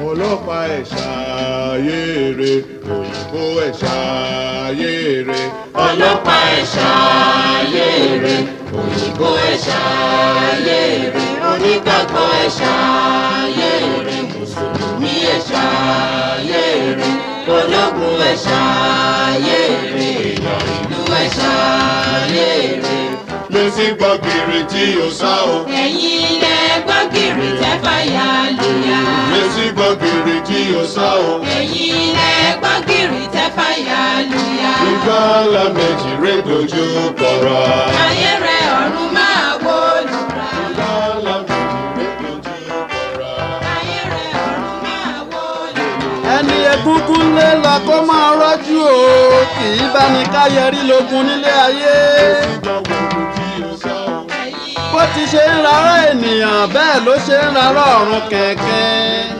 ọlọ́pàá ẹ̀ ṣàyèrè òyìnbó ẹ̀ ṣàyèrè ọlọ́pàá ẹ̀ ṣàyèrè òyìnbó ẹ̀ ṣàyèrè onígbàgbọ́ ẹ̀ ṣàyèrè mùsùlùmí ẹ̀ ṣàyèrè ológun ẹ̀ ṣàyèrè èèyàn ìlú ẹ̀ ṣàyèrè. lẹ́sí gbọ́gìrì tí o sá o ẹ̀yin ilẹ̀ gbọ́gìrì tẹ́ fàyà lùyà. lẹ́sí gbọ́gìrì tí o sá o ẹ̀yin ilẹ̀ gbọ́gìrì tẹ́ fàyà lùyà. ìgbà ńlá méjì rẹ̀ dojú kọra. ayé rẹ̀ ọ̀run máa wó lùrà. ìgbà ńlá méjì rẹ̀ dojú kọra. ayé rẹ̀ ọ̀run máa wó lùrà. ẹni egúngún lé lọ kó máa rọ́jú o kì í bá ní káyẹrí lógun nílé ayé gbọ́gìrì tí o sá o. bó ti ṣe ń rárá ènìyàn bẹ́ẹ̀ ló ṣe ń rárá ọ̀run kẹ̀kẹ́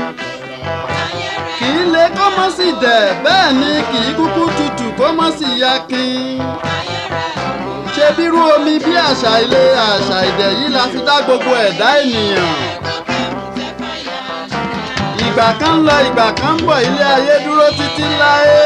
kì í le kó mọ́ sí dẹ̀ bẹ́ẹ̀ ni kì í kúkú tutù kó mọ́ sí yakin ṣe bírú omi bí àṣà ilé àṣà ìdẹ̀ yìí la fi dá gbogbo ẹ̀dá ènìyàn ìgbà kan ń lọ ìgbà kan ń bọ̀ ilé ayé dúró títí láé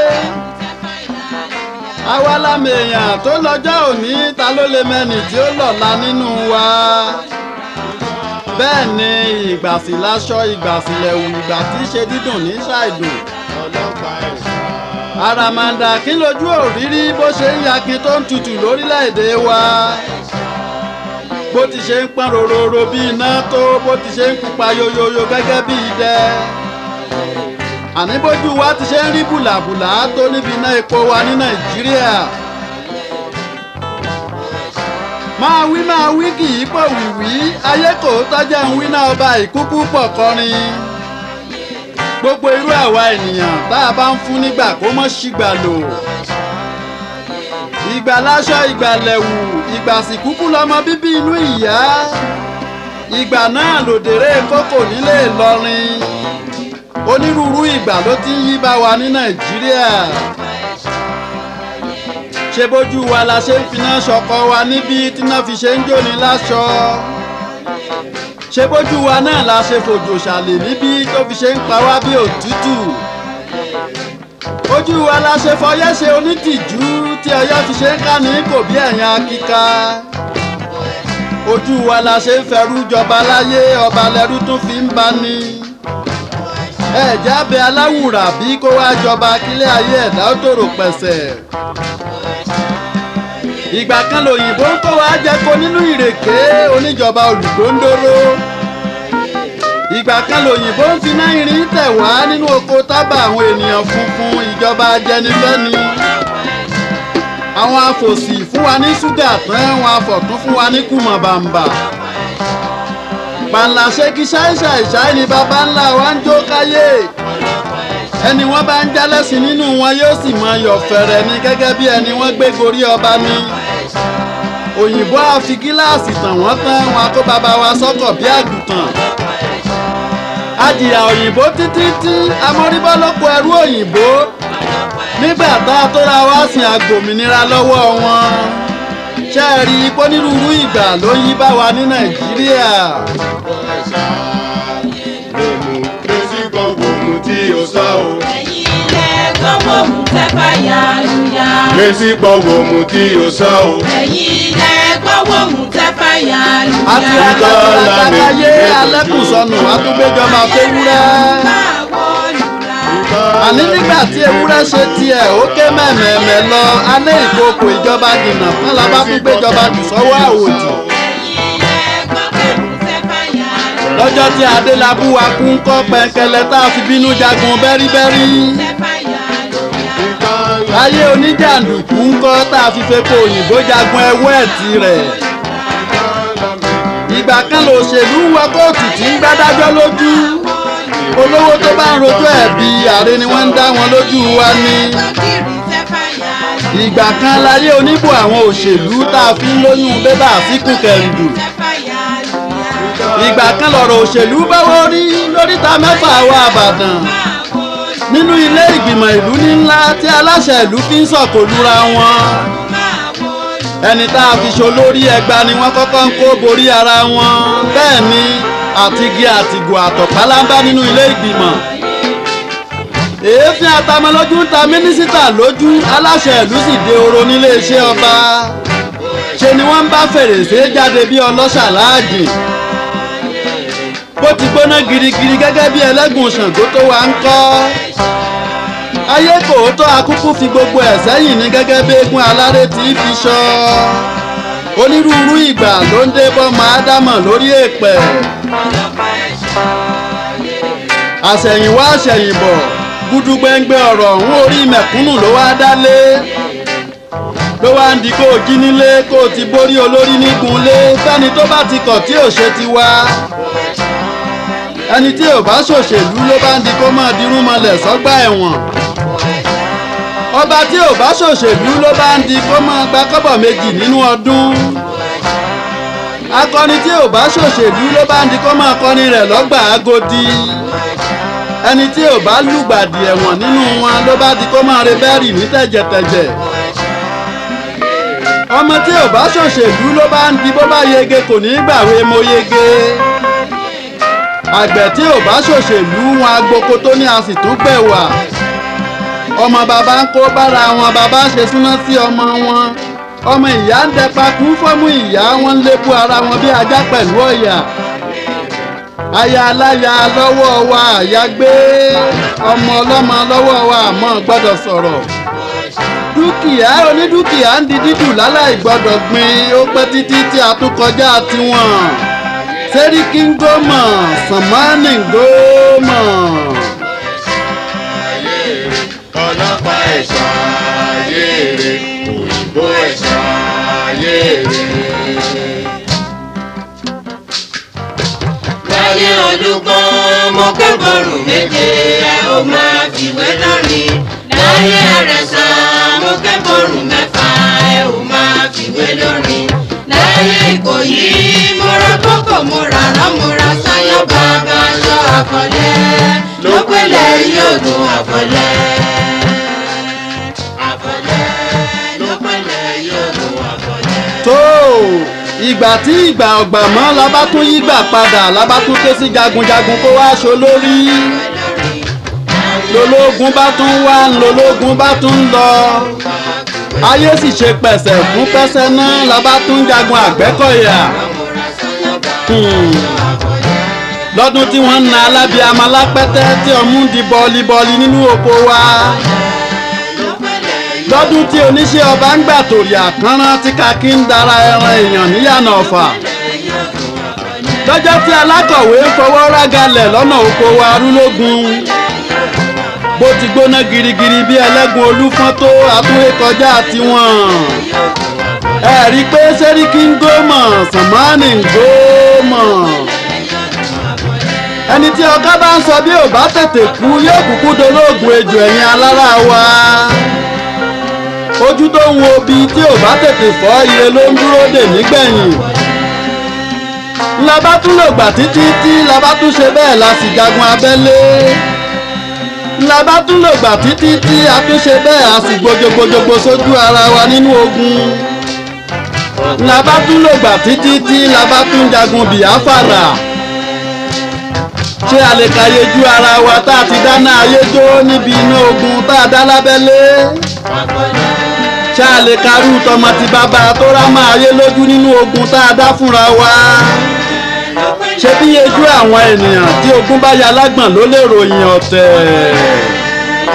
àwa lámì èèyàn tó lọ́jọ́ òní ta ló lè mẹ́ni tí ó lọ́la nínú wa bẹ́ẹ̀ ni ìgbàsí láṣọ ìgbàsí lẹ̀wù ìgbà tí í ṣe dídùn ní ṣàìdùn ọlọ́pàá ẹ̀ ṣàyèrè. àràmàǹdà kí lójú òrírí bó ṣe ń yakin tó ń tutù lórílẹ̀‐èdè wa bó ti ṣe ń pọ́n rororo bí iná tó bó ti ṣe ń pupa yoyoyo gẹ́gẹ́ bí idẹ àní bójú wa ti ṣe ń rí bùlàbùlà tó níbi iná epo wa ní nàìjíríà máa wí máa wí kì í pọ̀ wìwí ayé kò tọ́jà ń wí náà ọba ìkúkú pọ̀ kọrin gbogbo irú àwa ènìyàn tá a bá ń fún nígbà kó mọ́ sígbà lò ìgbà láṣọ ìgbà lẹ̀wù ìgbà sìkúkú lọmọ bíbí inú ìyá ìgbà náà lòdèrè kókò nílé Ìlọrin onírúurú ìgbà ló ti ń yí bá wa ní Nàìjíríà ṣe bójú wa la ṣe ń finá ṣọkọ wa níbi tíná fi ṣe ń jóni láṣọ ṣe bójú wa náà la ṣe fòjò ṣàlè níbi tó fi ṣe ń pa wá bí òtútù ojú wa la ṣe fọyẹ́ ṣe onítìjú tí ọyọ́ fi ṣe ń ká ní kò bí ẹ̀yìn akíká ojú wa la ṣe ń fẹrú jọba láyé ọba lẹ́rú tún fi ń bá ní ẹ̀já bẹ aláwùrà bí kó wá jọba kílé ayé ẹ̀dá ó tòrò pẹ̀sẹ̀ ìgbà kan lòyìnbó ń kó wa jẹko nínú ìrèké oníjọba olùgbòǹdóró ìgbà kan lòyìnbó ń finá irin tẹ̀ wá nínú oko tábà àwọn ènìyàn funfun ìjọba ajẹnifẹ́ni àwọn afòsì fún wa ní ṣúgà tán àwọn afọ̀tún fún wa ní kùmọ̀ bàǹbà pàǹlà ṣégi ṣáìṣàìṣáì ni baba ńlá wa ń jó káyé ẹni wọ́n bá ń jálẹ̀sìn nínú wọn yóò sì mọ ayọ̀ fẹ̀rẹ̀ ni gẹ́gẹ́ bí ẹni wọ́n gbé gorí ọba ni òyìnbó á fi gíláàsì tàn wọ́n tán wọn kó baba wa sọ́kọ̀ bí àgùntàn adìyà òyìnbó títí tí amóríbọ́ ló kó ẹrú òyìnbó nígbà tá a tó ra wá sin àgbòmìnira lọ́wọ́ wọn ṣe é rí ipò onírúurú ìgbà ló yí bá wa ní nàìjíríà lèmú lẹ́sí gbọ́gbòmù tí o sá o. ẹ̀yin ilẹ̀ gbọ́gbòmù tẹ́ fàyà lùyà. lẹ́sí gbọ́gbòmù tí o sá o. ẹ̀yin ilẹ̀ gbọ́gbòmù tẹ́ fàyà àti lùyà. àgbàlagbàláyé alẹ́kùnsọnù àtúgbẹ́jọba fẹ́wúrẹ́ máa wó lùrà. àní nígbà tí ewúrẹ́ ṣe tiẹ̀ ó ké mẹ́mẹ́mẹ́ lọ alẹ́ ìkókò ìjọba dìnnà fún la bá tún gbéjọba jù sọ́wọ́ àwòdì ẹ̀yin ilẹ̀ gbọ́gbòmù tẹ́ fàyà lùyà. lọ́jọ́ tí adélábù wa kú ń kọ́ pẹ̀kẹ́lẹ́ tá a fi bínú jagun bẹ́ríbẹ́rí tẹ́ fàyà lùyà. ayé oníjàǹdùkú ń kọ́ tá a fi fepo òyìnbó jagun ẹwọ́ ẹ̀tì rẹ̀ ìgbà kan lòṣèlú wọ kóòtù tí ń gbádájọ́ lójú olówó tó bá ń rojọ́ ẹ̀bi ààrẹ ni wọ́n ń dá wọn lójú wa ní gbọ́gìrì tẹ́ fàyà lùyà. ìgbà kan láyé oníbò àwọn òṣèlú tá a fi ń lóyún bébà síkù kẹrìndù tẹ́ fàyà lùyà. ìgbà kan lọ̀rọ̀ òṣèlú báwo rí lóríta mẹ́fà wa àbàdàn máa wó lùrà. nínú ilé ìgbìmọ̀ ìlú ní ńlá tí aláṣẹ ìlú fi ń sọ̀kò lura wọn máa wó lùrà. ẹni tá a fi ṣolórí ẹgba ni wọ́n kọ́kọ́ ń kó borí ara wọn bẹ́ẹ̀ ni àti igi àtìgò àtọ̀kálámbá nínú ilé ìgbìmọ̀ èéfín atamọlójú ń ta mínísítà lójú aláṣẹ ìlú sì dé oro níléeṣẹ́ ọba ṣe ni wọ́n ń bá fèrèsé jáde bí ọlọ́ṣà láàjì bó ti gbóná girigiri gẹ́gẹ́ bí ẹlẹ́gùn ṣàngó tó wà ń kọ́ ayé kòótọ́ akúkú fi gbogbo ẹ̀ sẹ́yìn ní gẹ́gẹ́ bí eégún aláré tí í fi ṣọ́ onírúurú ìgbà ló ń dé bọ́mọ ádámọ̀ lórí èèpẹ̀ àṣẹ̀yìnwá àṣẹ̀yìnbọ̀ gúdúgbẹ́ngbẹ́ ọ̀rọ̀ ọ̀hún orí mẹ̀kúnnù ló wá dálé ló wá ń di kó o jí nílé kó o ti borí olórí nígunlé fẹ́ni tó bá ti kọ̀ tí ò ṣe ti wá ẹni tí ò bá ṣòṣèlú ló bá ń di kó máa dirún mọ́lẹ̀ sọ́gbà ẹ̀wọ̀n ọba tí ò bá ṣòṣèlú ló bá ń di kó máa gba kọ́bọ̀ méjì nínú ọdún akọni tí ò bá ṣòṣèlú ló bá ń di kó máa kọrin rẹ̀ lọ́gbà Agodi ẹni tí ò bá lùgbàdì ẹ̀wọ̀n nínú wọn ló bá di kó máa re bẹ́ẹ̀rì ní tẹ̀jẹ̀tẹ̀jẹ̀ ọmọ tí ò bá ṣòṣèlú ló bá ń di bó bá yege kò ní gbàwé mo yege àgbẹ̀ tí ò bá ṣòṣèlú wọn agboko tó ní a sì tún gbẹ̀wà ọmọ bàbá ń kó bára wọn bàbá ń ṣe súná sí ọmọ wọn ọmọ ìyá ń dẹpa kú fọ́mú ìyá wọn ń lébu ara wọn bí ajá pẹ̀lú ọ̀yà aya aláya lọ́wọ́ wa àyà gbé ọmọ ọlọ́mọ lọ́wọ́ wa àmọ́ gbọ́dọ̀ sọ̀rọ̀ dúkìá onídúkìá ń di dídùn láláì gbọ́dọ̀ gbin ó pẹ́ títí tí a tún kọjá tiwọn sẹ́ríkì ń gómọ̀ sàmánì ń gómọ̀. ọlọ́pàá ẹ̀ṣọ́ ayé rẹ̀ òyìnbó ẹ̀ṣọ́ ayé rẹ̀. láyé olùgbọ́n mo kẹ́kọ̀ọ́rùn méje ẹ ó máa fìwé lórin láyé àrẹ̀sán mo kẹ́kọ̀ọ́rùn mẹ́fà ẹ ó máa fìwé lórin láyé ìkòyí mo ra kókò mo ra rán mo ra sáyọ́ bàbá aṣọ àfọ̀lẹ́ ló pélé yóò dùn àfọ̀lẹ́ àfọ̀lẹ́ ló pélé yóò dùn àfọ̀lẹ́. tó ìgbà tí ìgbà ọ̀gbà mọ́ la bá tún yí gbà padà la bá tún ké sí jagunjagun kó wá aṣọ lórí lológun bá tún wá lológun bá tún lọ ayé sì ṣe pẹ̀sẹ̀ fún pẹ́sẹ́ náà la bá tún jagun àgbẹ́kọ̀yà Hmm. lọ́dún tí wọ́n ń na alábíàmọ́ lápẹ́tẹ́ tí ọmú ń di bọ́ọ̀lì-bọ́ọ̀lì nínú oko wa lọ́dún tí oníṣẹ́ ọba ń gbà tòrí àkànrán tí kakí ń dara ẹran èèyàn níyànà ọ̀fà lọ́jọ́ tí alákọ̀wé ń fọwọ́ rágalẹ̀ lọ́nà oko wa rúlógún bó ti gbóná girigiri bí ẹlẹ́gùn olúfọ́n tó àtúwé kọjá tiwọn ẹ rí i pé sẹ́ríkì ń gómọ̀ sàmánì ń gómọ̀ ẹni tí ọkọ bá ń sọ bí ò bá tètè kú yóò kúkú dolóògùn ejò ẹ̀yìn alára wa ojú tó ń wo bí tí ò bá tètè fọ́ ire ló ń dúró dè nígbẹ̀yìn la bá tún lò gbà títí tí la bá tún ṣe bẹ́ẹ̀ la sì jagun abẹ́lé la bá tún lò gbà títí tí a tún ṣe bẹ́ẹ̀ a sì gbojogbojogbo sójú ara wa nínú ogun la bá tún lò gbà títí tí la bá tún jagun bìáfàrà ṣé a lè kàyéjú ara wa tá a ti dáná ayé jó níbi iná ogun tá a dá lábẹ́lé ṣá a lè karú tọmọ ti bàbá tó rá máa yé lójú nínú ogun tá a dá fúnra wa ṣé bí yejú àwọn ènìyàn tí ogun bá ya lágbọ̀n ló lè ròyìn ọ̀tẹ̀.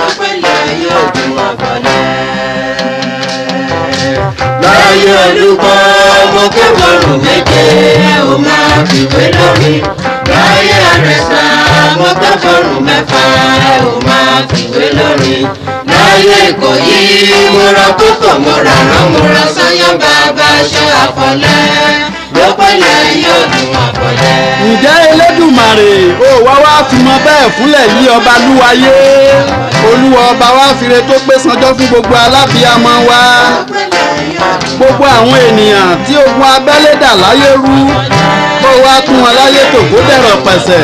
láyé olùkọ́ mo kẹ́kọ̀ọ́rùn méje ẹ ò máa fìwé lórí láyé àrẹ̀sà mo kẹ́kọ̀ọ́rùn mẹ́fà ẹ ò máa fìwé lórí láyé ìkòyí mo ra kókò mo ra rán mo ra sáyán bàbá aṣọ àfọ̀lẹ́ ló pẹ́lẹ́ yóò dùn àfọ̀lẹ́. ǹjẹ́ elédùmarè ó wá wá fi mọ bẹ́ẹ̀ fúnlẹ̀ yí ọba lúwayé olúwa ọba wa fire tó pé sanjọ́ fún gbogbo alábìàmọ́ wa gbogbo àwọn ènìyàn tí ogun abẹ́lé dà láyé rú kó wá tún wọn láyé tò kó dẹ̀rọ̀ pẹ̀sẹ̀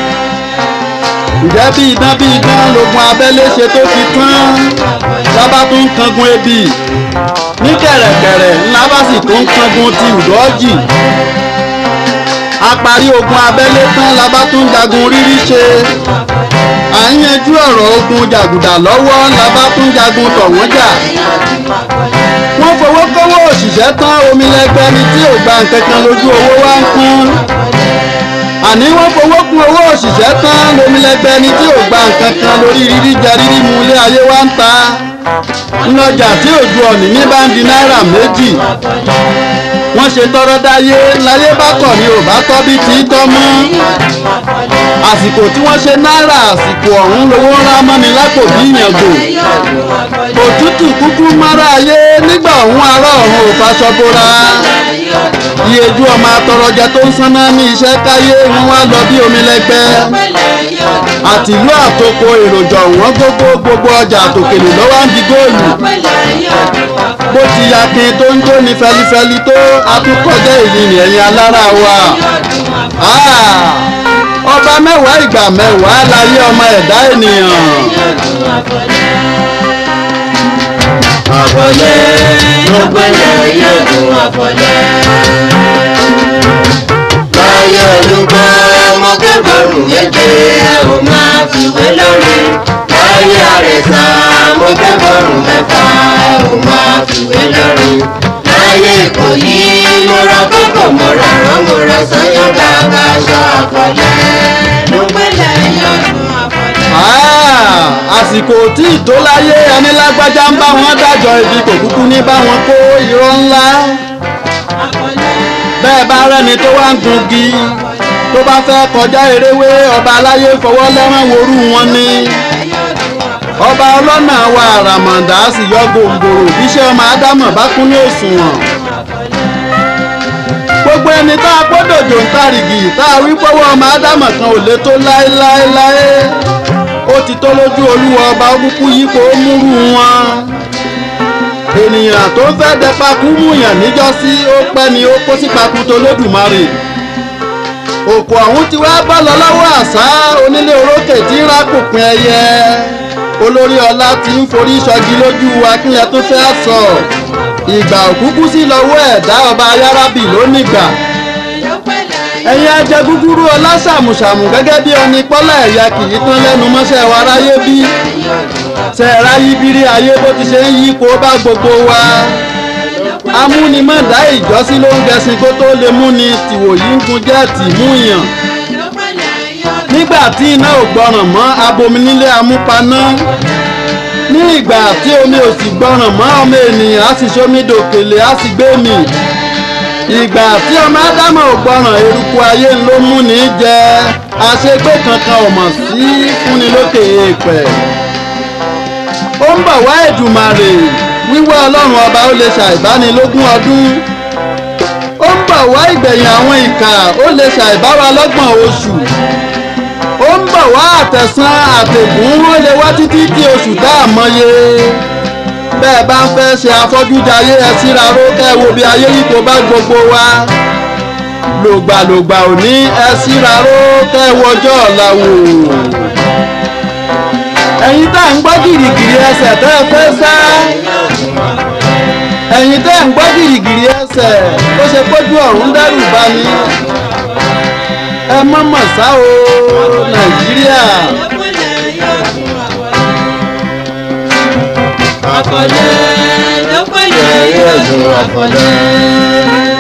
ǹjẹ́ bí idán bí idán logun abẹ́lé ṣe tó fi tán lábá tún ń kangun ebi ní kẹ̀rẹ̀kẹ̀rẹ̀ ńlá bá sì tún ń kangun ti ùdọ́jì a parí ogun abẹ́lé tán la bá tún jagun rírí ṣe à ń yanjú ọ̀rọ̀ ogun jàgùdà lọ́wọ́ la bá tún jagun tọ̀ wọ́n jà wọ́n fowó kówó òṣìṣẹ́ tán omi lẹ́gbẹ́ ni tí ò gba nǹkan kan lójú owó wá ń kún àní wọ́n fowó kún owó òṣìṣẹ́ tán lomi lẹ́gbẹ́ ni tí ò gba nǹkan kan lórí rírí jẹ rírí mu ilé ayé wá ń ta ńlọjà tí òjò ọ̀nì ní bá ń di náírà méjì wọ́n ṣe tọrọ dáyé láyé bá kọ̀ ni ò bá tọ́ bí tí í tọ́ mọ́ àsìkò tí wọ́n ṣe náírà àsìkò ọ̀hún lówó ńlá mọ́ni lápò bí ìyàngò òtútù kúkú mọ́ra ayé nígbà ọ̀hún ará ọ̀hún ò faṣọ bora iyeju ọmọ atọrọjẹ tó ń sanná ní iṣẹ́ káyé wọn wá lọ bí omi lẹ́gbẹ́ àtìlú àtòkò èròjà wọn gbogbo gbogbo ọjà àtòkèlè lọ́wọ́ ń di góòlù bó ti yakin tó ń jó ní fẹlifẹli tó atúkọjẹ èyí ni ẹ̀yin alára wa Ah! ọba mẹ́wàá ìgbà mẹ́wàá láyé ọmọ ẹ̀dá ènìyàn. àfọ̀lẹ́ lọ́gbẹ́lẹ́ yóò tún àfọ̀lẹ́. láyé olùkọ́ ọmọ kẹfàrún méje ò máa fìwé lórí. láyé àrẹ̀sà ọmọ kẹfàrún mẹ́fà ò máa fìwé lórí. láyé ìkòyí mo ra kókò mo ra rán mo ra sanyọ́ bàbá aṣọ àfọ̀lẹ́. lọ́gbẹ́lẹ́ yóò tún àfọ̀lẹ́. Ah! àsìkò tí ìtóláyé ẹni lágbájá ń bá wọn dájọ́ ibi kò kúkú ní bá wọn kó irọ́ ńlá bẹ́ẹ̀ bá rẹ́ni tó wá ń gungi tó bá fẹ́ kọjá eréwé ọba aláyé fọwọ́ lẹ́rán worú wọn ni ọba ọlọ́nà wa àràmàǹdà sì yọ gòǹgòrò bíṣẹ́ ọmọ ádámọ̀ bá kún ní òṣùwọ̀n gbogbo ẹni tá a gbọ́dọ̀jò ń tàrìgì tá a wí pọ́wọ́ ọmọ ádámọ̀ kan ò lè tó láéláéláé ó ti tó lójú olúwa ọba kúkú yípo ó múrú wọn ènìyàn tó ń fẹ́ dẹpakú múyàn níjọ́sí ó pẹ́ ni ó kó sí pakú tó lódùmarè òkú ọ̀hún ti wá bọ́ lọ lọ́wọ́ àṣà onílé orókè tí ń rákòpin ẹyẹ olórí ọlá ti ń forí ṣọgi lójú akínyẹ tó fẹ́ sọ ìgbà òkúkú sí lọ́wọ́ ẹ̀dá ọba ayárábì lónìgbà ẹ̀yin ajẹ gúgúrú ọlá ṣàmùṣàmù gẹ́gẹ́ bí ọni pọ́lá ẹ̀yà kì í tán lẹ́nu mọ́ṣẹ́ wa ráyé bí ṣẹ̀ra yíbírí ayé bó ti ṣe ń yí kó bá gbogbo wa amúnimọ̀dá ìjọsí ló ń gẹṣin kó tó lè múni tìwòyí ń gun jẹ́ẹ̀tì múyàn nígbà tí iná ò gbọràn mọ́ abomi nílé amúpaná ní ìgbà tí omi ò sì gbọràn mọ́ ọmọ ènìyàn á sì ṣomi dòkèlè á sì gbé mi ìgbà tí ọmọ ádámọ̀ ò gbọràn eruku ayé ló mú ní jẹ àṣegbé kankan ò mọ̀ sí fúnni lókè èèpẹ̀ ó ń bọ̀ wá Èdùmàrè wíwá ọlọ́run ọba ó lè ṣàìbánilógún ọdún ó ń bọ̀ wá ìgbẹ̀yìn àwọn ìkà ó lè ṣàìbáwa lọ́gbọ̀n oṣù ó ń bọ̀ wá àtẹ̀sán àtẹ̀gùn ó lè wá títí di oṣù tá a mọye bẹ́ẹ̀ bá ń fẹ́ ṣe afọ́jújayé ẹ síra ró kẹ́ wo bí ayé yìí kò bá gbogbo wa lògbàlògbà òní ẹ síra ró kẹ́ wọjọ́ ọ̀la wò ẹ̀yin tá à ń gbọ́ gìrìgìrì ẹsẹ̀ tẹ́ ẹ fẹ́ sá ẹ̀yin tẹ́ ẹ̀ ń gbọ́ gìrìgìrì ẹsẹ̀ tó ṣe pójú ọ̀run dẹ́rù bá ní ẹ mọ̀mọ̀ sá o nàìjíríà àfọ̀lẹ́ lọ́pẹ̀lẹ́ yóò tún àfọ̀lẹ́.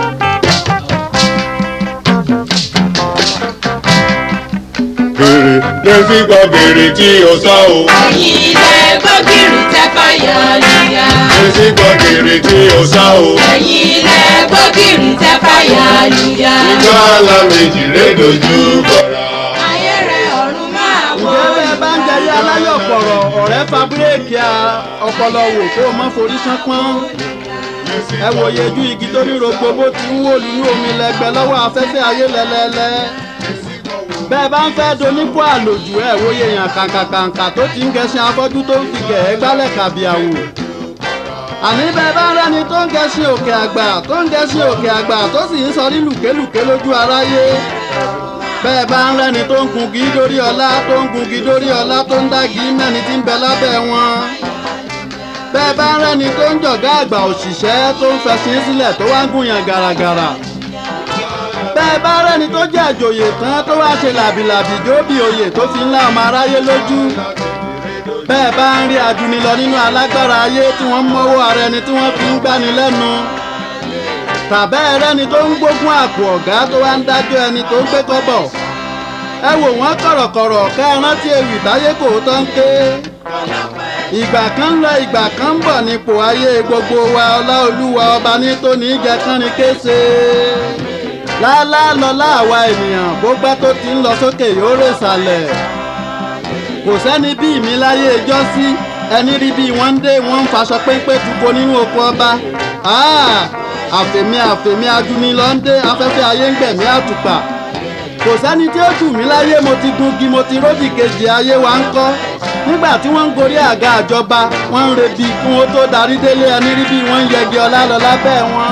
Bèrè lẹ́sí gbọ́ bèrè tí o sọ o. ẹ̀yin ilẹ̀ gbọ́gìrì tẹ́ fàyà lìyà. Lẹ́sí gbọ́ bèrè tí o sọ o. ẹ̀yin ilẹ̀ gbọ́gìrì tẹ́ fàyà lìyà. Ìjọ àlá méjì lé dojú kọra. ayé rẹ̀ ọ̀run máa wọ̀. ǹjẹ́ bẹ́ẹ̀ bá ń jẹyé aláyọ̀ pọ̀rọ̀ ọ̀rẹ́ fa búrẹ́ẹ̀kì a ọpọlọ wò kó o mọ́ forí ṣánpọ́n ẹ wòye ju igi tó ní rogbo bó ti ń wò nínú omi lẹ́gbẹ́ lọ́wọ́ afẹ́fẹ́ ayé lẹ́lẹ́lẹ́ bẹ́ẹ̀ bá ń fẹ́ donípò àlòjù ẹ wòye yàn kàǹkàkàǹkà tó ti ń gẹṣin afọ́jú tó ń fi gẹ̀ẹ́ gbálẹ̀ kàbíàwò àní bẹ́ẹ̀ bá ń rẹ́ni tó ń gẹṣin òkè àgbà tó ń gẹṣin òkè àgbà tó sì ń sọ ní lùkélùké lójú aráyé bẹ́ẹ̀ bá ń rẹ́ni tó ń gungi dórí ọlá tó ń gungi dórí ọlá tó ń dági mẹ́ni tí ń bẹ lábẹ́ wọn bẹ́ẹ̀ bá ń rẹ́ni tó ń jọ̀gá àgbà òṣìṣẹ́ tó ń fẹsìn sílẹ̀ tó wá ń gùnyàn gàràgàrà bẹ́ẹ̀ bá rẹ́ni tó jẹ́ àjòyè tán tó wá ṣe làbìlàbì jóbi oyè tó fi ńlá ọmọ aráyé lójú bẹ́ẹ̀ bá ń rí adunilọ nínú alágbára ayé tí wọ́n mọ́wọ́ ara ẹni tí wọ́n fi ń gbani lẹ́nu tàbẹ́ ẹrẹ́ni tó ń gbógun àpò ọ̀gá tó wá ń dájọ́ ẹni tó ń gbé kọ́bọ̀ ẹ wò wọ́n kọ̀rọ̀kọ̀rọ̀ ká ẹ rántí ewì táyé kò tó ń ké ìgbà kan lọ ìgbà kan ń bọ̀ nípò ayé gbogbo wa ọlá olúwa ọba ní tóní jẹ kánrin kése lálá lọlá àwa ènìyàn bó gbá tó ti ń lọ sókè yóò rè sàlẹ̀ kò sẹ́ni bí mi láyé ẹjọ́ sí ẹni rí bí wọ́n ń dé wọ́n ń faṣọ péńpé tuko nínú oko ọba àfẹ̀mí àfẹ̀mí adúnilọ́ ń dé afẹ́fẹ́ ayé ń gbẹ̀mí àtùpà kò sẹ́ni tí ó tù mí láyé mo ti gungi mo ti ródì kejì ayé wa ń kọ́ nígbà tí wọ́n ń gorí àga àjọba wọ́n ń rebi kún ó tó darí délé ẹni rí bí wọ́n ń yẹgi ọlá lọ lábẹ́ wọn.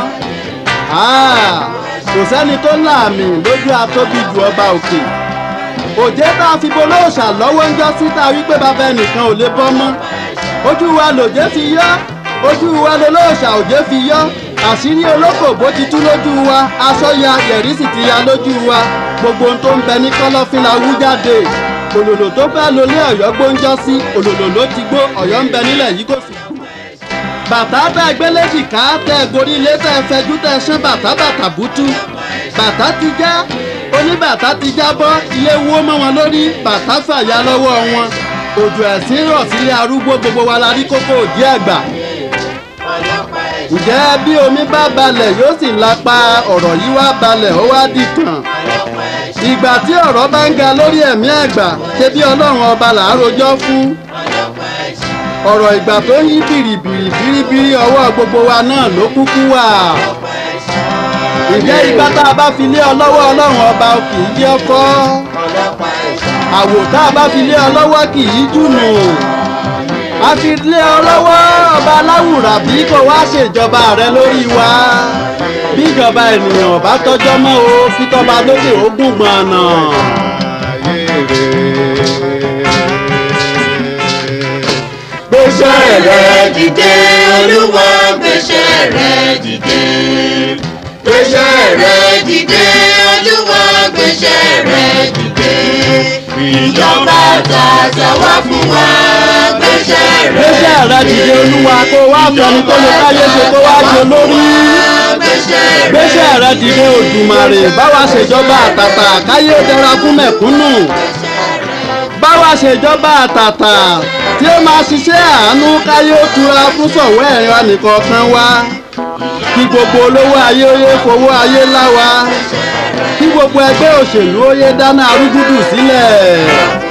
kò sẹ́ni tó láàmì lójú atóbi ju ọba òkè òjé tá a fi bolóòṣà lọ́wọ́ ń jọ́ síta wípé bàbá ẹnìkan ò lè bọ́ mọ́ ojú wa lòjé fi yọ́ ojú wa lolóòṣà òjé fi yọ́ àṣírí olókòbó ti tú lójú wa aṣọ ya yẹ̀rí sì ti ya lójú wa gbogbo ohun tó ń bẹ ní kọ́lọ́fín la wú jáde òlòlò tó fẹ́ lólé ọ̀yọ́ gbóúnjọ́ sí òlòlò ló ti gbó ọ̀yọ́ ń bẹ nílẹ̀ yìí kò sí. bàtà tẹ gbéléjì ká tẹ gorí ilé tẹ fẹjú tẹ ṣán bàtà bàtà bútú bàtà ti já oníbàtà ti jábọ́ ilé wó mọ́ wọn lórí bàtà fàya lọ́wọ́ wọn òjò ẹ̀sìn rọ̀ sílé arúgbó gbogbo wa la rí kókó òdí àgbà ǹjẹ́ bí omi bá balẹ̀ yóò sì lápá ọ̀rọ̀ yìí wá balẹ̀ ó wá dìtàn ìgbà tí ọ̀rọ̀ bá ń ga lórí ẹ̀mí àgbà ṣe bí ọlọ́run ọba là á rojọ́ fún ọ̀rọ̀ ìgbà tó ń yí bìrìbìrì bìrìbìrì ọwọ́ gbogbo wa náà ló kúkú wà ǹjẹ́ ìgbà tá a bá fi lé ọ lọ́wọ́ ọlọ́run ọba kì í jẹ́ ọkọ́ àwò tá a bá fi lé ọ lọ́wọ́ kì í jùnù a fi lé ọ lọ́wọ́ ọba aláwùrà bí kò wá ṣèjọba rẹ lórí wa bí ìjọba ènìyàn bá tọjọ́ mọ́ o fi tọ́ba lókè ogún gbọ̀nà. gbèsè rẹ dìde olúwa gbèsè rẹ dìde gbèsè rẹ dìde olúwa gbèsè rẹ dìde ìjọba tàṣà wá fún wa gbèsè rẹ gbèsè rẹ dìde olúwa kó wá fẹni tó lè káyé ṣe kó wá jẹ lórí gbèsè rẹ dìde òdùmarè báwa ṣèjọba àtàtà káyé ó dẹra fún mẹ̀kúnnù báwa ṣèjọba àtàtà tí ó máa ṣiṣẹ́ àánú káyé ó tura fún sọ̀wọ́ ẹ̀rín wa nìkan kan wá kí gbogbo olówó ayé ó yé fowó ayé láwa kí gbogbo ẹgbẹ́ òṣèlú ó yé dáná arúgúdù sílẹ̀.